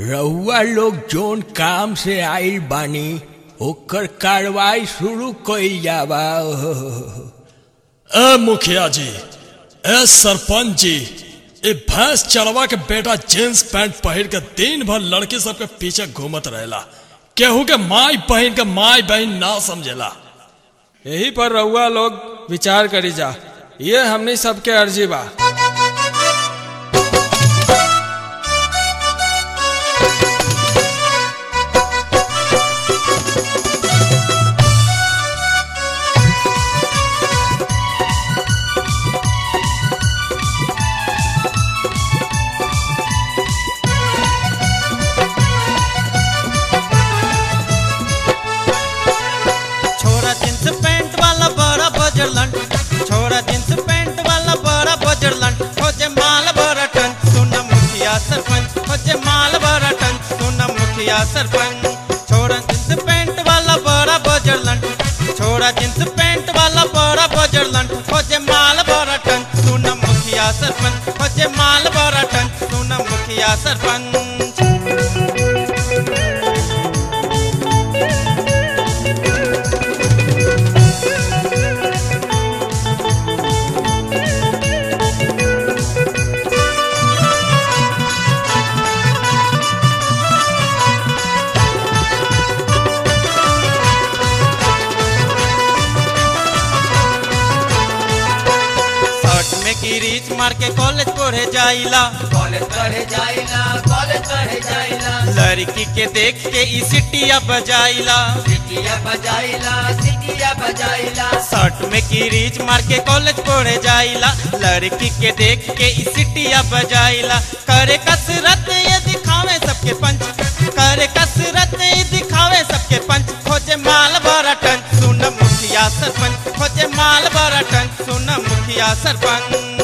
रउआ लोग जोन काम से आइल बानी ओकर कार्रवाई शुरू कइल जावा ए मुखिया जी ए सरपंच जी ए भैंस चरवा के बेटा जींस पैंट पहिर के दिन भर लड़की सबके पीछे घूमत रहेला केहू के माई बहन के माई बहन ना समझेला यही पर रउआ लोग विचार करी जा ये हमनी सबके अर्जी बा छोरा जींस पैंट वाला बड़ा बजरलन छोरा जींस पैंट वाला बड़ा बजरलन खोजे माल बड़ा टन सुन मुखिया सरपंच खोजे माल बड़ा टन सुन मुखिया सरपंच छोरा जींस पैंट वाला बड़ा बजरलन छोरा जींस पैंट वाला बड़ा बजरलन खोजे माल बड़ा टन सुन मुखिया सरपंच खोजे माल बड़ा टन सुन मुखिया सरपंच शर्ट में की रीच मार के कॉलेज पढ़े जाइला कॉलेज पढ़े जाइला कॉलेज पढ़े जाइला लड़की के देख के ई सिटिया बजाइला सिटिया बजाइला सिटिया बजाइला शर्ट में की रीच मार के कॉलेज पढ़े जाइला लड़की के देख के ई सिटिया बजाइला करे कसरत ये दिखावे सबके पंच करे कसरत ये दिखावे सबके पंच खोजे माल भरा टन सुन मुखिया सरपंच खोजे माल भरा टन सुन मुखिया सरपंच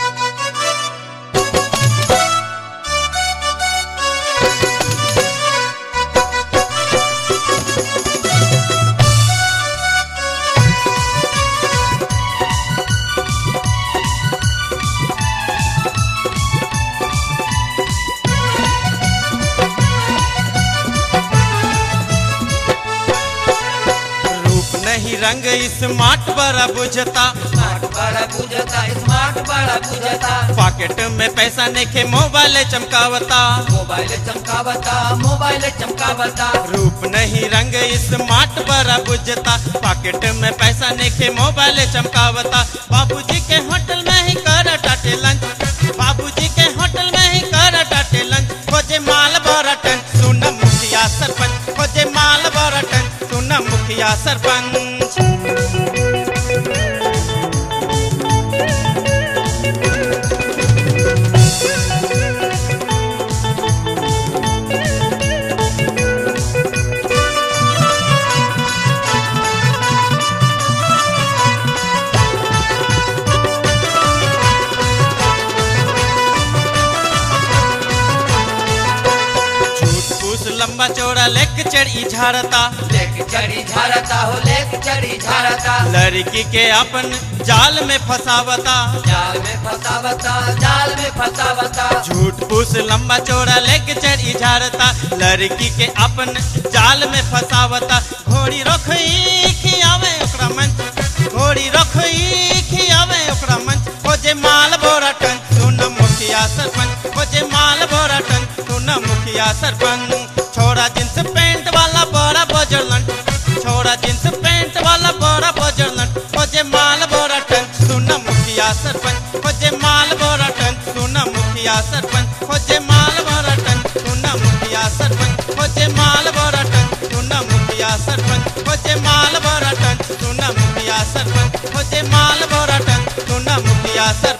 रूप नहीं रंग स्मार्ट बड़ा बुझता स्मार्ट बड़ा बुझता स्मार्ट बड़ा बुझता पॉकेट में पैसा नेखे मोबाइल चमकावता मोबाइल चमकावता मोबाइल चमकावता रूप नहीं रंग स्मार्ट बड़ा बुझता पॉकेट में पैसा नेखे मोबाइल चमकावता बाबूजी के होटल में ही कर टाटे लंच बाबूजी के होटल में ही कर टाटे लंच खोजे माल बड़ा टन सुन मुखिया सरपंच खोजे माल बड़ा टन सुन मुखिया सरपंच झूठ फूस लंबा चौड़ा लेक चढ़ी झाड़ता लेक चढ़ी झारता हो लेक चढ़ी झारता लड़की के अपन जाल में फंसावता जाल में फंसावता जाल में फंसावता झूठ फूस लंबा चौड़ा लेके चढ़ी झाड़ता लड़की के अपन जाल में फंसावता घोड़ी रखई खियावे ओकरा मंच घोड़ी रखई खियावे ओकरा मंच खोजे माल बोरा टन सुन मुखिया सरपंच खोजे माल बोरा टन सुन मुखिया सरपंच छोरा जींस पैंट वाला बड़ा बजरलन छोरा जींस पैंट वाला बड़ा बजरलन खोजे माल बोरा टन सुन मुखिया सरपंच खोजे माल बोरा टन सुन मुखिया सरपंच खोजे माल बोरा टन सुन मुखिया सरपंच खोजे माल बोरा टन सुन मुखिया सरपंच खोजे माल बोरा टन सुन मुखिया सरपंच खोजे माल बोरा टन सुन मुखिया सरपंच